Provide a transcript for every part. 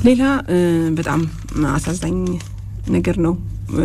ሌላ በጣም አሳዛኝ ነገር ነው።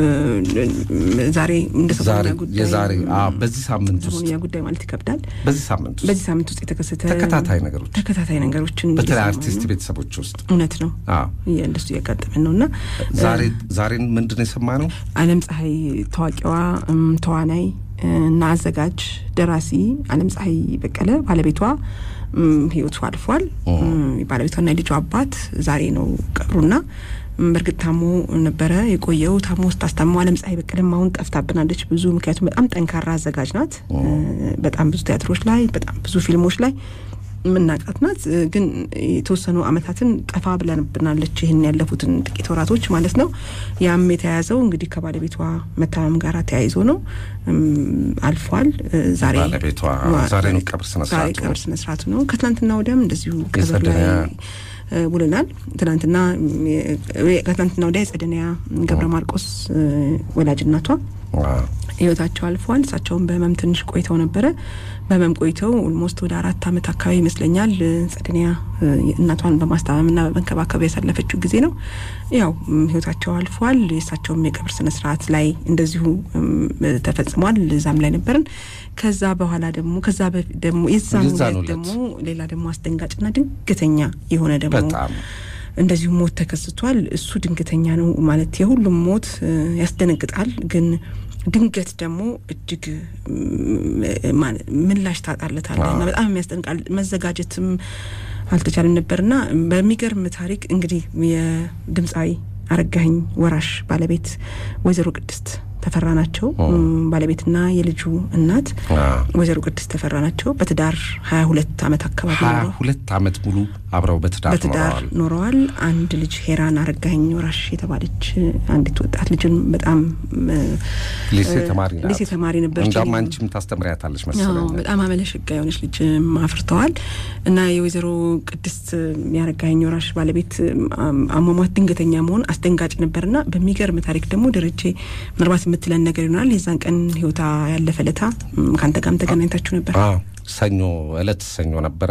ዛሬ እንደሰሞኑኛ ጉዳይ የዛሬ በዚህ ሳምንት ውስጥ ሰሞኑኛ ጉዳይ ማለት ይከብዳል። በዚህ ሳምንት ውስጥ በዚህ ሳምንት ውስጥ የተከሰተ ተከታታይ ነገሮች ተከታታይ ነገሮችን በተለይ እየሰማን አርቲስት ነው። ቤተሰቦች ውስጥ እውነት ነው አዎ። እንደሱ እያጋጠመን ነው እና ዛሬ ዛሬን ምንድን ነው የሰማነው? አለም ፀሐይ ታዋቂዋ እም፣ ተዋናይ እና አዘጋጅ ደራሲ አለም ፀሐይ በቀለ ባለቤቷ እም፣ ህይወቱ አልፏል። እም፣ ባለቤቷና የልጇ አባት ዛሬ ነው ቀብሩና እም፣ በእርግጥ ታሞ ነበረ የቆየው። ታሞ ስታስታመው አለም ፀሐይ በቀለም አሁን ጠፍታብናለች ብዙ። ምክንያቱም በጣም ጠንካራ አዘጋጅ ናት። እ፣ በጣም ብዙ ቲያትሮች ላይ በጣም ብዙ ፊልሞች ላይ የምናውቃት ናት። እ፣ ግን የተወሰኑ አመታትን ጠፋ ብለንብናለች። ይህን ያለፉትን ጥቂት ወራቶች ማለት ነው። ያም የተያያዘው እንግዲህ ከባለቤቷ መታመም ጋር ተያይዞ ነው። እም፣ አልፏል። እ፣ ዛሬ ባለቤቷ ዋ- ዛሬ ነው ቀብር ስነ ዛሬ ስርዓቱ። ቀብር ስነ ስርዓቱ ነው። ከትናንትና ወዲያም እንደዚሁ ቀብር ላይ የጸደኒያ እ፣ ውለናል። ትናንትና እ፣ ከትናንትና ወዲያ የጸደኒያ ገብረ ማርቆስ እ፣ ወላጅ እናቷ አዎ። ህይወታቸው አልፏል። እሳቸውም በህመም ትንሽ ቆይተው ነበረ። በህመም ቆይተው ኦልሞስት ወደ አራት አመት አካባቢ ይመስለኛል እ፣ ጸደኒያ እ፣ እናቷን በማስታመምና በመንከባከብ ያሳለፈችው ጊዜ ነው። ያው እም፣ ህይወታቸው አልፏል። የእሳቸውም የቀብር ስነ ስርዓት ላይ እንደዚሁ እም፣ ተፈጽሟል። እዛም ላይ ነበርን። ከዛ በኋላ ደግሞ ከዛ በፊት ደግሞ የዛን የዛን ዕለት ዕለት ደግሞ ሌላ ደግሞ አስደንጋጭና ድንገተኛ የሆነ ደግሞ በጣም እንደዚሁ ሞት ተከስቷል። እሱ ድንገተኛ ነው ማለት የሁሉም ሞት እ፣ ያስደነግጣል። ግን ድንገት ደግሞ እጅግ ም፣ ማለ- ምላሽ ታጣለታለህ እና በጣም የሚያስደንቃል። መዘጋጀትም አልተቻለም ነበርና በሚገርም ታሪክ እንግዲህ የድምፃዊ አረጋኸኝ ወራሽ ባለቤት ወይዘሮ ቅድስት ተፈራ ናቸው። እም፣ ባለቤትና የልጁ እናት አዎ። ወይዘሮ ቅድስት ተፈራ ናቸው። በትዳር ሀያ ሁለት አመት አካባቢ ሀያ ኖረው ሁለት አመት ሙሉ አብረው በትዳር በትዳር ኖረዋል። ኖረዋል። አንድ ልጅ ሄራን አረጋኸኝ ወራሽ የተባለች አንዲት ወጣት ልጅን በጣም እ፣ ሊሴ ተማሪ ናት። ሊሴ ተማሪ ነበረች። እንዳውም እኔም- አንቺም ታስተምሪያታለች አዎ፣ መሰለኝ። በጣም አመለሸጋ የሆነች ልጅ አፍርተዋል እና የወይዘሮ ቅድስት ያረጋኸኝ ወራሽ ባለቤት አም- አሟሟት ድንገተኛ መሆን አስደንጋጭ ነበርና በሚገርም ታሪክ ደግሞ ደረጀ ምናልባት የምትለን ነገር ይሆናል። የዛን ቀን ህይወታ ያለፈ ለታ እም፣ ከአንተ ጋርም ተገናኝታችሁ ነበር። አዎ ሰኞ እለት ሰኞ ነበረ።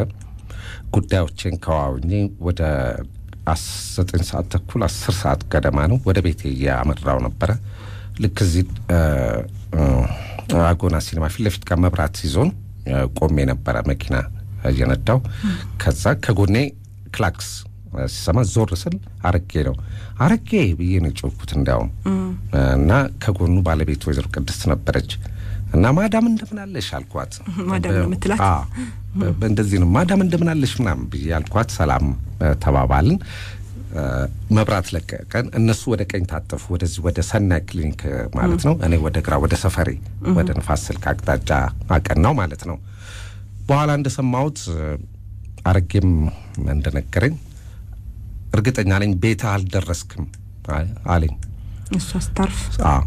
ጉዳዮችን ከዋውኜ ወደ አስ- ዘጠኝ ሰዓት ተኩል አስር ሰዓት ገደማ ነው ወደ ቤቴ እያመራው ነበረ። ልክ እዚህ እ፣ እ፣ አጎና ሲኒማ ፊት ለፊት ጋር መብራት ይዞን እ፣ ቆሜ ነበረ መኪና እየነዳው። ከዛ ከጎኔ ክላክስ እ፣ ሲሰማ ዞር ስል አረጌ ነው አረጌ ብዬ ነው የጮኩት እንዲያውም እና ከጎኑ ባለቤት ወይዘሮ ቅድስት ነበረች እና ማዳም እንደምናለሽ አልኳት። ማዳም ነው የምትላት? አዎ፣ በ- በእንደዚህ ነው ማዳም እንደምናለሽ ምናምን ብዬ አልኳት። ሰላም እ፣ ተባባልን። እ፣ መብራት ለቀቀን። እነሱ ወደ ቀኝ ታጠፉ፣ ወደዚህ ወደ ሰናይ ክሊኒክ እ፣ ማለት ነው። እኔ ወደ ግራ ወደ ሰፈሬ ወደ ንፋስ ስልክ አቅጣጫ አቀናው ማለት ነው። በኋላ እንደሰማሁት እ፣ አረጌም እንደነገረኝ እርግጠኛ ነኝ ቤታ አልደረስክም አይ- አለኝ። እሷ ስታርፍ አዎ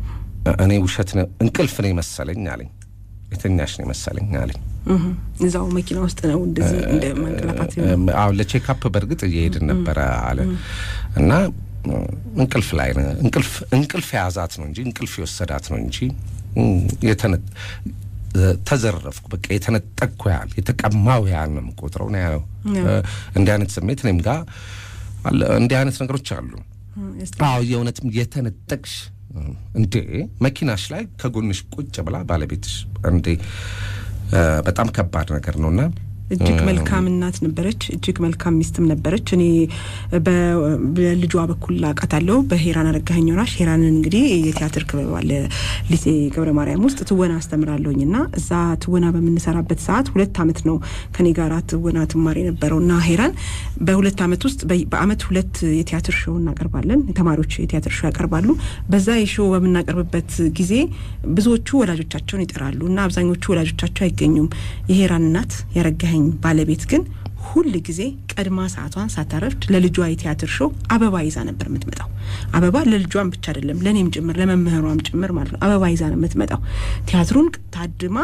እኔ ውሸት ነው እንቅልፍ ነው መሰለኝ አለኝ። የተኛሽ ነው መሰለኝ አለኝ። እህ፣ እዛው መኪና ውስጥ ነው እንደዚህ እንደ መንቀላፋት እም፣ አዎ ለቼክአፕ በእርግጥ እየሄድን ነበረ አለ እና እ፣ እንቅልፍ ላይ ነው እንቅልፍ እንቅልፍ የያዛት ነው እንጂ እንቅልፍ የወሰዳት ነው እንጂ እም፣ የተነ እ፣ ተዘረፍኩ በቃ የተነጠቅኩ ያህል የተቀማው ያህል ነው የምቆጥረው ነው ያለው። እ፣ እንዲህ አይነት ስሜት እኔም ጋር አለ። እንዲህ አይነት ነገሮች አሉ። አዎ የእውነትም የተነጠቅሽ እንዴ መኪናሽ ላይ ከጎንሽ ቁጭ ብላ ባለቤትሽ እንዴ እ፣ በጣም ከባድ ነገር ነውና እጅግ መልካም እናት ነበረች። እጅግ መልካም ሚስትም ነበረች። እኔ በ- በልጇ በኩል አውቃታለሁ። በሄራን አረጋኸኝ ወራሽ ሄራንን እንግዲህ የቲያትር ክበብ አለ ሊሴ ገብረ ማርያም ውስጥ ትወና አስተምራለሁኝ እና እዛ ትወና በምንሰራበት ሰዓት ሁለት አመት ነው ከኔ ጋር ትወና ትማር የነበረው እና ሄራን በሁለት አመት ውስጥ በ- በአመት ሁለት የቲያትር ሾው እናቀርባለን። ተማሪዎች የቲያትር ሾው ያቀርባሉ። በዛ የሾው በምናቀርብበት ጊዜ ብዙዎቹ ወላጆቻቸውን ይጠራሉ እና አብዛኞቹ ወላጆቻቸው አይገኙም። የሄራን እናት ያረጋኸኝ ባለቤት ግን ሁል ጊዜ ቀድማ ሰዓቷን ሳታረፍድ ለልጇ የቲያትር ሾው አበባ ይዛ ነበር የምትመጣው። አበባ ለልጇም ብቻ አይደለም ለእኔም ጭምር ለመምህሯም ጭምር ማለት ነው። አበባ ይዛ ነው የምትመጣው። ቲያትሩን ታድማ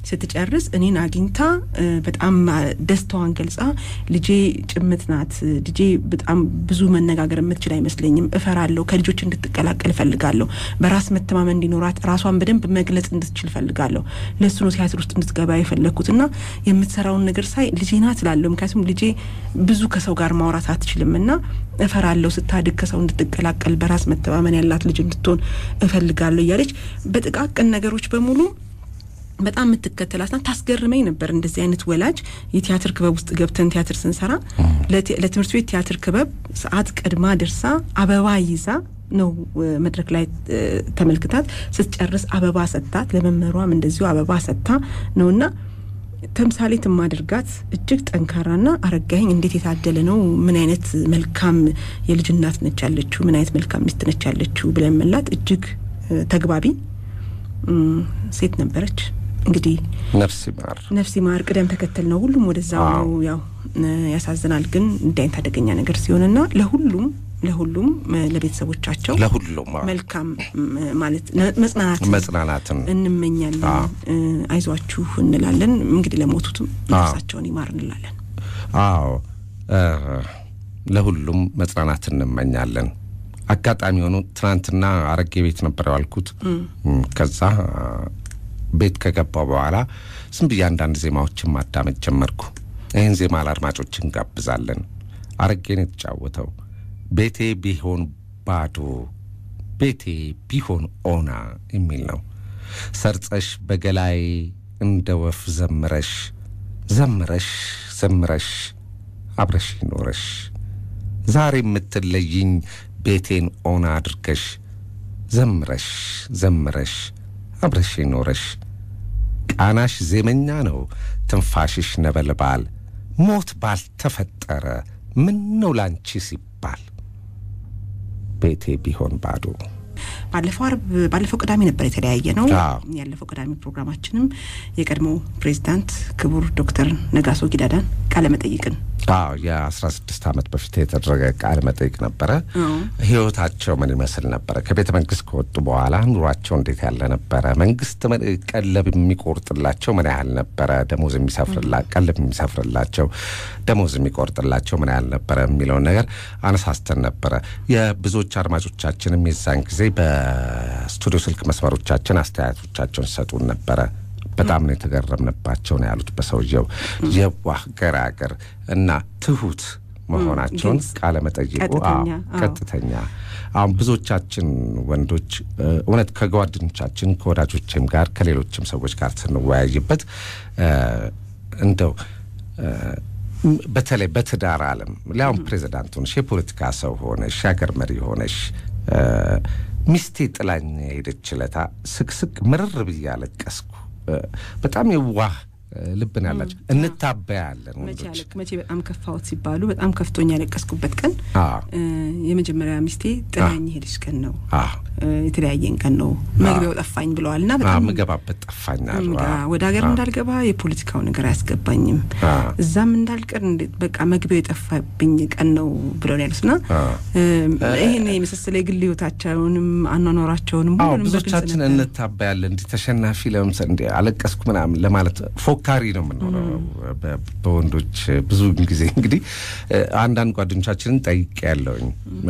ስትጨርስ እኔን አግኝታ በጣም ደስታዋን ገልጻ ልጄ ጭምት ናት፣ ልጄ በጣም ብዙ መነጋገር የምትችል አይመስለኝም፣ እፈራለሁ፣ ከልጆች እንድትቀላቀል እፈልጋለሁ፣ በራስ መተማመን እንዲኖራት ራሷን በደንብ መግለጽ እንድትችል እፈልጋለሁ፣ ለእሱ ነው ቲያትር ውስጥ እንድትገባ የፈለግኩት እና የምትሰራውን ነገር ሳይ ልጄ ናት እላለሁ። ምክንያቱም ልጄ ብዙ ከሰው ጋር ማውራት አትችልም እና እፈራለሁ፣ ስታድግ ከሰው እንድትቀላቀል በራስ መተማመን ያላት ልጅ እንድትሆን እፈልጋለሁ እያለች በጥቃቅን ነገሮች በሙሉ በጣም የምትከተላትና ታስገርመኝ ነበር። እንደዚህ አይነት ወላጅ የቲያትር ክበብ ውስጥ ገብተን ቲያትር ስንሰራ ለትምህርት ቤት ቲያትር ክበብ ሰዓት ቀድማ ደርሳ አበባ ይዛ ነው መድረክ ላይ ተመልክታት ስትጨርስ አበባ ሰጥታት፣ ለመምህሯም እንደዚሁ አበባ ሰጥታ ነውና ተምሳሌት ማድርጋት እጅግ ጠንካራና አረጋኸኝ እንዴት የታደለ ነው፣ ምን አይነት መልካም የልጅ እናት ነች ያለችው፣ ምን አይነት መልካም ሚስት ነች ያለችው ብለን መላት እጅግ ተግባቢ ሴት ነበረች። እንግዲህ ነፍስ ይማር ነፍስ ይማር። ቅደም ተከተል ነው፣ ሁሉም ወደዛው ነው። ያው ያሳዝናል፣ ግን እንዲህ አይነት አደገኛ ነገር ሲሆንና ለሁሉም ለሁሉም ለቤተሰቦቻቸው ለሁሉም መልካም ማለት መጽናናት መጽናናትን እንመኛለን። አይዟችሁ እንላለን። እንግዲህ ለሞቱትም ነፍሳቸውን ይማር እንላለን። አዎ ለሁሉም መጽናናት እንመኛለን። አጋጣሚ ሆኖ ትናንትና አረጌ ቤት ነበር ያልኩት። ከዛ ቤት ከገባው በኋላ ዝም ብዬ አንዳንድ ዜማዎችን ማዳመጥ ጀመርኩ። ይህን ዜማ ለአድማጮች እንጋብዛለን። አረጌን የተጫወተው ቤቴ ቢሆን ባዶ ቤቴ ቢሆን ኦና የሚል ነው። ሰርጸሽ በገላይ እንደ ወፍ ዘምረሽ ዘምረሽ ዘምረሽ አብረሽ ኖረሽ ዛሬ የምትለይኝ ቤቴን ኦና አድርገሽ ዘምረሽ ዘምረሽ አብረሽ ኖረሽ ቃናሽ ዜመኛ ነው ትንፋሽሽ ነበልባል ሞት ባልተፈጠረ ምን ነው ላንቺ ሲባል ቤቴ ቢሆን ባዶ ባለፈው አርብ ባለፈው ቅዳሜ ነበር የተለያየ ነው። አዎ። ያለፈው ቅዳሜ ፕሮግራማችንም የቀድሞ ፕሬዚዳንት ክቡር ዶክተር ነጋሶ ጊዳዳን ቃለ መጠይቅን አዎ የአስራ ስድስት ዓመት በፊት የተደረገ ቃለ መጠይቅ ነበረ። አዎ። ህይወታቸው ምን ይመስል ነበረ? ከቤተ መንግስት ከወጡ በኋላ ኑሯቸው እንዴት ያለ ነበረ? መንግስት ምን- ቀለብ የሚቆርጥላቸው ምን ያህል ነበረ? ደሞዝ የሚሰፍርላ ቀለብ የሚሰፍርላቸው ደሞዝ የሚቆርጥላቸው ምን ያህል ነበረ የሚለውን ነገር አነሳስተን ነበረ። የብዙዎች አድማጮቻችንም የዛን ጊዜ በስቱዲዮ ስልክ መስመሮቻችን አስተያየቶቻቸውን ሲሰጡን ነበረ። በጣም ነው የተገረምንባቸው ነው ያሉት። በሰውየው የዋህ ገራገር እና ትሁት መሆናቸውን ግልጽ፣ ቃለ መጠይቁ ቀጥተኛ፣ አዎ፣ አዎ። ቀጥተኛ አሁን ብዙዎቻችን ወንዶች እ፣ እውነት ከጓደኞቻችን ከወዳጆችም ጋር ከሌሎችም ሰዎች ጋር ስንወያይበት እ፣ እንደው እ፣ ም- በተለይ በትዳር ዓለም ሊያውም ፕሬዚዳንት ሆነሽ የፖለቲካ ሰው ሆነሽ የሀገር መሪ ሆነሽ እ፣ ሚስቴ ጥላኝ ሄደች ለታ ስቅስቅ ምርር ብዬ አለቀስኩ። እ፣ በጣም የዋህ እ፣ ልብን ያላቸው እንታበያለን መቼ ወንዶች። ያለቅ መቼ በጣም ከፋዎት ሲባሉ በጣም ከፍቶኝ ያለቀስኩበት ቀን አዎ እ፣ የመጀመሪያ ሚስቴ ጥላኝ ሄደች ቀን ነው። አዎ እ፣ የተለያየን ቀን ነው። መግቢያው ጠፋኝ ብለዋል እና አዎ፣ በጣም ምገባበት ጠፋኛል። እንጋ ወደ ሀገር እንዳልገባ የፖለቲካው ነገር አያስገባኝም፣ አዎ። እዛም እንዳልቀር እንዴት በቃ መግቢያው የጠፋብኝ ቀን ነው ብለው ነው ያሉት እና አዎ። እም፣ ይህን የመሰለ የግል ህይወታቸውንም አኗኗራቸውንም አዎ ሁሉንም በግልጽ ብዙዎቻችን ነበር። እንታበያለን። እንዲህ ተሸናፊ ለምሳሌ እንዲህ አለቀስኩ ምናምን ለማለት ፎካሪ ነው የምንሆነው በ- በወንዶች ብዙ ጊዜ እንግዲህ እ፣ አንዳንድ ጓደኞቻችንን ጠይቄ ያለውኝ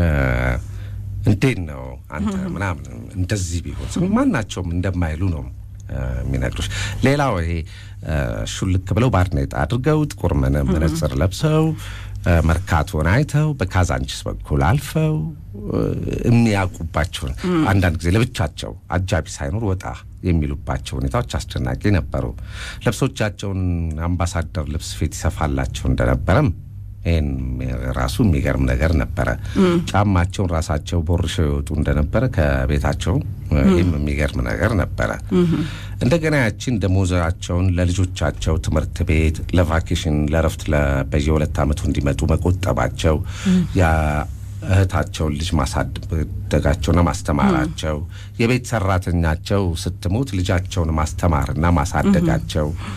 እንዴት ነው አንተ ምናምን እንደዚህ ቢሆን ስል ማናቸውም እንደማይሉ ነው እ፣ የሚነግሩሽ። ሌላው ይሄ እ፣ ሹልክ ብለው ባርኔጣ አድርገው ጥቁር መነ- መነጽር ለብሰው እ፣ መርካቶን አይተው በካዛንቺስ በኩል አልፈው እ፣ የሚያውቁባቸውን አንዳንድ ጊዜ ለብቻቸው አጃቢ ሳይኖር ወጣ የሚሉባቸው ሁኔታዎች አስደናቂ ነበሩ። ልብሶቻቸውን አምባሳደር ልብስ ፊት ይሰፋላቸው እንደነበረም ይህን ራሱ የሚገርም ነገር ነበረ። ጫማቸውን ራሳቸው ቦርሸው ይወጡ እንደነበረ ከቤታቸው ይህም የሚገርም ነገር ነበረ። እንደገና ያቺን ደሞዛቸውን ለልጆቻቸው ትምህርት ቤት፣ ለቫኬሽን፣ ለረፍት በየሁለት ዓመቱ እንዲመጡ መቆጠባቸው ያ እህታቸውን ልጅ ማሳደጋቸውና ማስተማራቸው የቤት ሰራተኛቸው ስትሞት ልጃቸውን ማስተማርና ማሳደጋቸው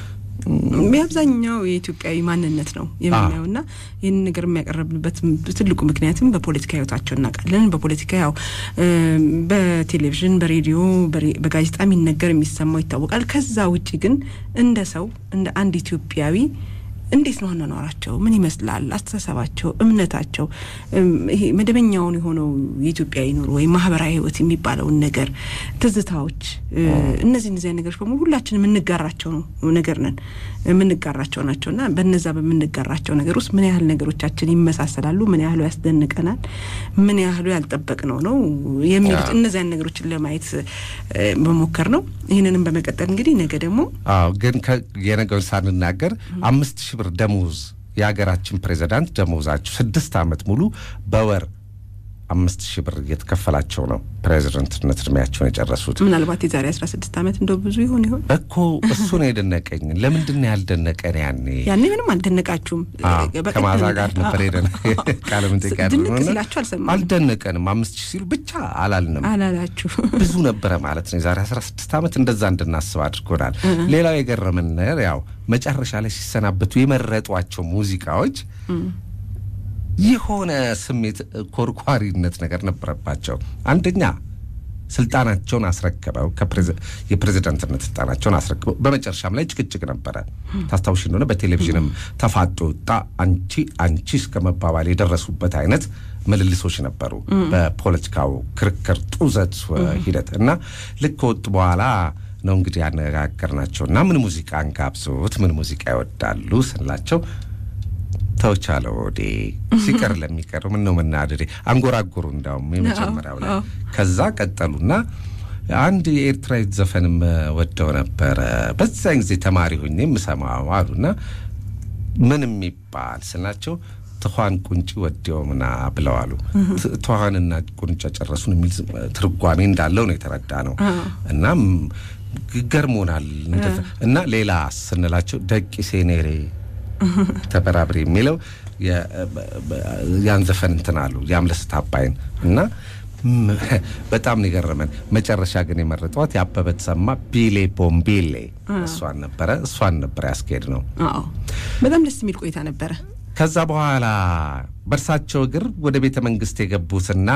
የአብዛኛው የኢትዮጵያዊ ማንነት ነው የምናየው እና ይህን ነገር የሚያቀረብንበት ትልቁ ምክንያትም በፖለቲካ ህይወታቸው እናውቃለን። በፖለቲካ ያው በቴሌቪዥን፣ በሬዲዮ፣ በጋዜጣ የሚነገር የሚሰማው ይታወቃል። ከዛ ውጭ ግን እንደ ሰው እንደ አንድ ኢትዮጵያዊ እንዴት ነው አኗኗራቸው? ምን ይመስላል? አስተሳሰባቸው፣ እምነታቸው ይሄ መደበኛውን የሆነው የኢትዮጵያዊ ኑሮ ወይም ማህበራዊ ህይወት የሚባለውን ነገር ትዝታዎች፣ እነዚህ እነዚህ ነገሮች በሙሉ ሁላችን የምንጋራቸው ነው ነገር ነን የምንጋራቸው ናቸው እና በነዛ በምንጋራቸው ነገር ውስጥ ምን ያህል ነገሮቻችን ይመሳሰላሉ፣ ምን ያህሉ ያስደንቀናል፣ ምን ያህሉ ያልጠበቅነው ነው የሚሉት እነዚያን ነገሮችን ለማየት መሞከር ነው። ይህንንም በመቀጠል እንግዲህ ነገ ደግሞ አዎ ግን የነገውን ሳንናገር አምስት ሺህ ብር ደሞዝ የሀገራችን ፕሬዚዳንት ደሞዛቸው ስድስት ዓመት ሙሉ በወር አምስት ሺህ ብር እየተከፈላቸው ነው ፕሬዚደንትነት እድሜያቸውን የጨረሱት። ምናልባት የዛሬ አስራ ስድስት ዓመት እንደው ብዙ ይሆን ይሆን እኮ እሱ ነው የደነቀኝ። ለምንድን ነው ያልደነቀን? ያኔ ያኔ ምንም አልደነቃችሁም። ከማዛ ጋር ነበር ሄደን ቃለ መጠይቅ ድንቅ ሲላችሁ አልሰማንም። አልደነቀንም። አምስት ሺህ ሲሉ ብቻ አላልንም። አላላችሁ ብዙ ነበረ ማለት ነው። የዛሬ አስራ ስድስት ዓመት እንደዛ እንድናስብ አድርጎናል። ሌላው የገረመን ነገር ያው መጨረሻ ላይ ሲሰናበቱ የመረጧቸው ሙዚቃዎች የሆነ ስሜት ኮርኳሪነት ነገር ነበረባቸው። አንደኛ ስልጣናቸውን አስረክበው የፕሬዚዳንትነት ስልጣናቸውን አስረክበው በመጨረሻም ላይ ጭቅጭቅ ነበረ። ታስታውሽ እንደሆነ በቴሌቪዥንም ተፋጦ ወጣ አንቺ አንቺ እስከ መባባል የደረሱበት አይነት ምልልሶች ነበሩ። በፖለቲካው ክርክር ጡዘት ሂደት እና ልክ ከወጡ በኋላ ነው እንግዲህ ያነጋገርናቸው እና ምን ሙዚቃ እንጋብዞት ምን ሙዚቃ ይወዳሉ ስንላቸው ተውቻለ ወዴ ሲቀር ለሚቀር ምን ነው መናደዴ አንጎራጎሩ። እንዳውም የመጀመሪያው ላይ ከዛ ቀጠሉና አንድ የኤርትራዊት ዘፈንም ወደው ነበረ በዛን ጊዜ ተማሪ ሆኜ የምሰማው አሉና ምን የሚባል ስናቸው ትኋን ቁንጭ ወዲያው ምና ብለው አሉ። ትኋንና ቁንጫ ጨረሱን የሚል ትርጓሜ እንዳለው ነው የተረዳ ነው እና ገርሞናል። እና ሌላ ስንላቸው ደቂ ሴኔሬ ተበራብሬ የሚለው ያን ዘፈን እንትን አሉ የአምለሰት አባይን እና በጣም ነው የገረመን። መጨረሻ ግን የመረጧት የአበበ ተሰማ ቢሌ ቦምቤሌ እሷን ነበረ እሷን ነበረ ያስኬድ ነው። በጣም ደስ የሚል ቆይታ ነበረ። ከዛ በኋላ በእርሳቸው እግር ወደ ቤተ መንግስት የገቡትና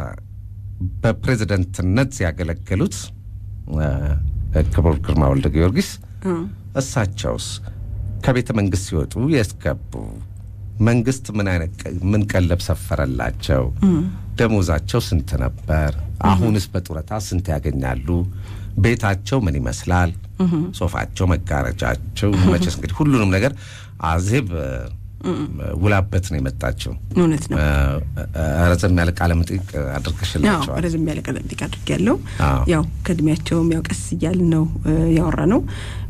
በፕሬዝደንትነት ያገለገሉት ክቡር ግርማ ወልደ ጊዮርጊስ እሳቸውስ ከቤተ መንግስት ሲወጡ ያስገቡ መንግስት ምን አይነት ምን ቀለብ ሰፈረላቸው? ደሞዛቸው ስንት ነበር? አሁንስ በጡረታ ስንት ያገኛሉ? ቤታቸው ምን ይመስላል? ሶፋቸው፣ መጋረጃቸው መቼስ እንግዲህ ሁሉንም ነገር አዜብ ውላበት ነው የመጣችው። እውነት ነው። ረዘም ያለ ቃለ መጠይቅ አድርገሽላቸዋል። ረዘም ያለ ቃለ መጠይቅ አድርግ ያለው ያው ከእድሜያቸውም ያው ቀስ እያልን ነው ያወራ ነው።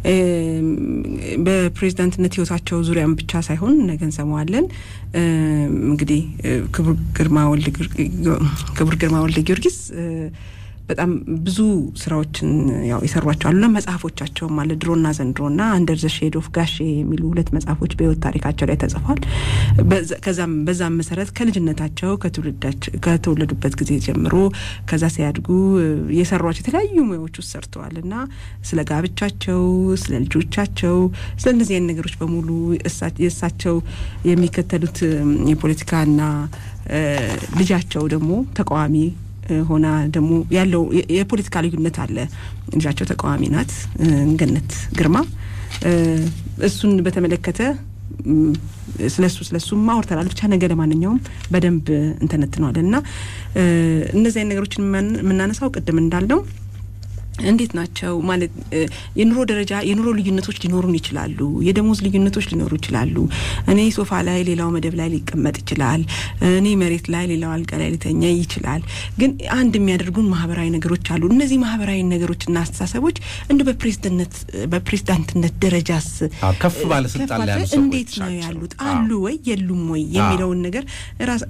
በፕሬዚዳንትነት ህይወታቸው ዙሪያም ብቻ ሳይሆን ነገ እንሰማዋለን። እንግዲህ ክቡር ግርማ ወልደ ጊዮርጊስ በጣም ብዙ ስራዎችን ያው የሰሯቸው አሉና መጽሐፎቻቸውም አለ ድሮና ዘንድሮና አንደር ዘ ሼድ ኦፍ ጋሼ የሚሉ ሁለት መጽሐፎች በህይወት ታሪካቸው ላይ ተጽፏል። ከዛም በዛም መሰረት ከልጅነታቸው ከተወለዱበት ጊዜ ጀምሮ ከዛ ሲያድጉ የሰሯቸው የተለያዩ ሙያዎች ውስጥ ሰርተዋል እና ስለ ጋብቻቸው፣ ስለ ልጆቻቸው፣ ስለ እነዚህ አይነት ነገሮች በሙሉ የእሳቸው የሚከተሉት የፖለቲካና ልጃቸው ደግሞ ተቃዋሚ ሆና ደግሞ ያለው የፖለቲካ ልዩነት አለ። ልጃቸው ተቃዋሚ ናት፣ ገነት ግርማ። እሱን በተመለከተ ስለሱ ስለሱ ማውርተናል። ብቻ ነገ ለማንኛውም በደንብ እንተነትነዋለን እና እነዚህ አይነት ነገሮችን የምናነሳው ቅድም እንዳልነው እንዴት ናቸው ማለት የኑሮ ደረጃ የኑሮ ልዩነቶች ሊኖሩን ይችላሉ። የደሞዝ ልዩነቶች ሊኖሩ ይችላሉ። እኔ ሶፋ ላይ ሌላው መደብ ላይ ሊቀመጥ ይችላል። እኔ መሬት ላይ ሌላው አልጋ ላይ ሊተኛ ይችላል። ግን አንድ የሚያደርጉን ማህበራዊ ነገሮች አሉ። እነዚህ ማህበራዊ ነገሮችና አስተሳሰቦች እንደ በፕሬዝዳንትነት በፕሬዝዳንትነት ደረጃስ ከፍ ባለስልጣን ላይ ያሉ እንዴት ነው ያሉት አሉ ወይ የሉም ወይ የሚለውን ነገር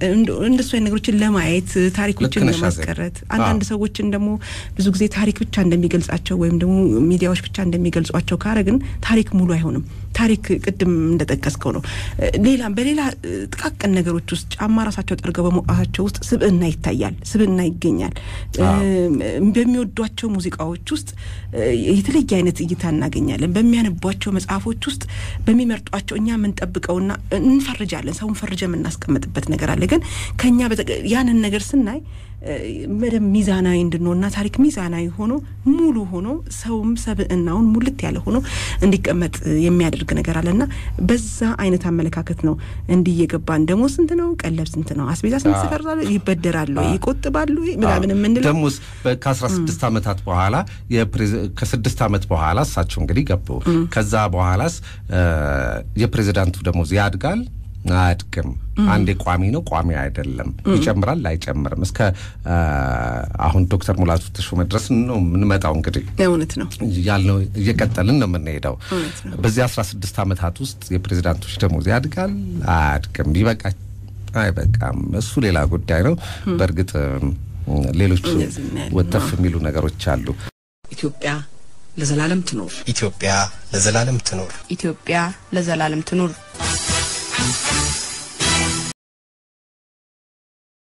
እንደሱ ነገሮችን ለማየት ታሪኮችን ለማስቀረት አንዳንድ ሰዎችን ደግሞ ብዙ ጊዜ ታሪክ ብቻ እንደሚ እንደሚገልጻቸው ወይም ደግሞ ሚዲያዎች ብቻ እንደሚገልጿቸው ካረግን ታሪክ ሙሉ አይሆንም። ታሪክ ቅድም እንደጠቀስከው ነው። ሌላም በሌላ ጥቃቅን ነገሮች ውስጥ ጫማ ራሳቸው ጠርገው በመውጣታቸው ውስጥ ስብዕና ይታያል፣ ስብዕና ይገኛል። በሚወዷቸው ሙዚቃዎች ውስጥ የተለየ አይነት እይታ እናገኛለን። በሚያነቧቸው መጽሐፎች ውስጥ በሚመርጧቸው እኛ የምንጠብቀውና እንፈርጃለን። ሰውን ፈርጀ የምናስቀምጥበት ነገር አለ። ግን ከኛ ያንን ነገር ስናይ በደንብ ሚዛናዊ እንድንሆንና ታሪክ ሚዛናዊ ሆኖ ሙሉ ሆኖ ሰውም ሰብዕናውን ሙልት ያለ ሆኖ እንዲቀመጥ የሚያደርግ ነገር አለና በዛ አይነት አመለካከት ነው እንዲህ እየገባን ደግሞ ስንት ነው ቀለብ ስንት ነው አስቤዛ ስንት ስፈርዛሉ ይበደራሉ ይቆጥባሉ ምናምን የምንለው ደግሞ ከአስራ ስድስት ዓመታት በኋላ ከስድስት ዓመት በኋላ እሳቸው እንግዲህ ገቡ። ከዛ በኋላስ የፕሬዚዳንቱ ደሞዝ ያድጋል አያድግም? አንዴ ቋሚ ነው ቋሚ አይደለም፣ ይጨምራል አይጨምርም። እስከ አሁን ዶክተር ሙላቱ ተሾመ ድረስ ነው የምንመጣው። እንግዲህ እውነት ነው ያልነው እየቀጠልን ነው የምንሄደው። በዚህ አስራ ስድስት ዓመታት ውስጥ የፕሬዚዳንቶች ደሞዝ ያድጋል አያድግም? ይበቃ አይበቃም? እሱ ሌላ ጉዳይ ነው። በእርግጥ ሌሎች ወተፍ የሚሉ ነገሮች አሉ። ኢትዮጵያ ለዘላለም ትኖር። ኢትዮጵያ ለዘላለም ትኖር። ኢትዮጵያ ለዘላለም ትኑር።